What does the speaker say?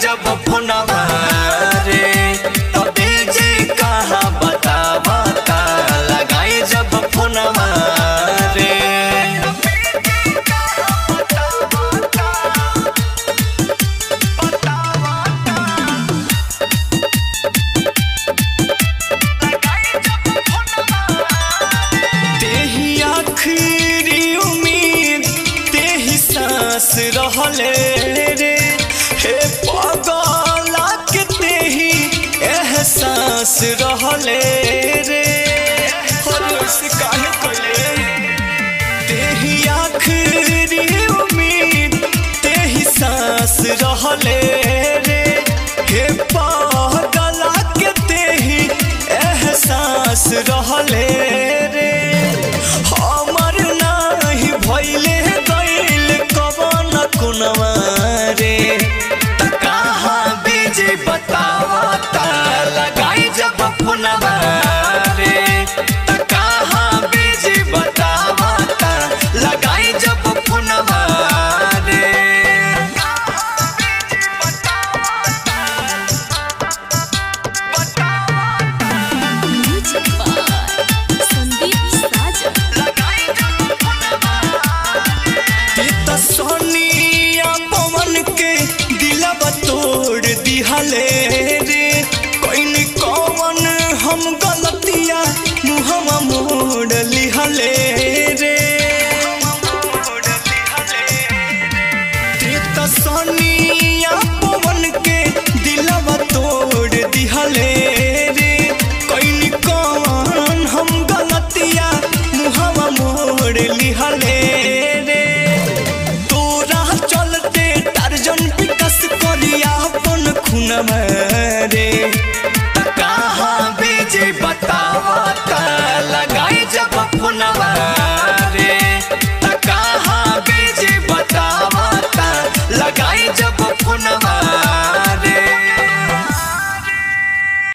जब फोनवा रे तबे जे कहाँ बतावा ता लगाई जब फोनवा रे तेही आखिरी उम्मीद तेही सांस रहले रे हे पगला के तेही एहसास रहले रे हरस काहे कइले तेही आखिरी उम्मीद तेही सांस रहले रे हे पगला के तेही एहसास रहले रे हमर नाही भइले गइल कवन कुनवा रे त कहाँ बीजे बतावा ता लगाई जब फोनवा रे त कहाँ बीजे बतावा ता लगाई जब फोनवा रे म्यूजिक बाय संदीप साजन त सोनिया पवन के दिलवा तोड़ दिहले रे कोइन कौन हम गलतिया मुहवा मोड़ लिहले रे त सोनिया पवन के दिलवा तोड़ दिहले रे कोइन कौन हम गलतिया मुहवा मोड़ लिहले रे तोरा चलते टारजन विकास करिया अपन खुनवा रे त कहाँ बीजे बतावा ता लगाई जब फोनवा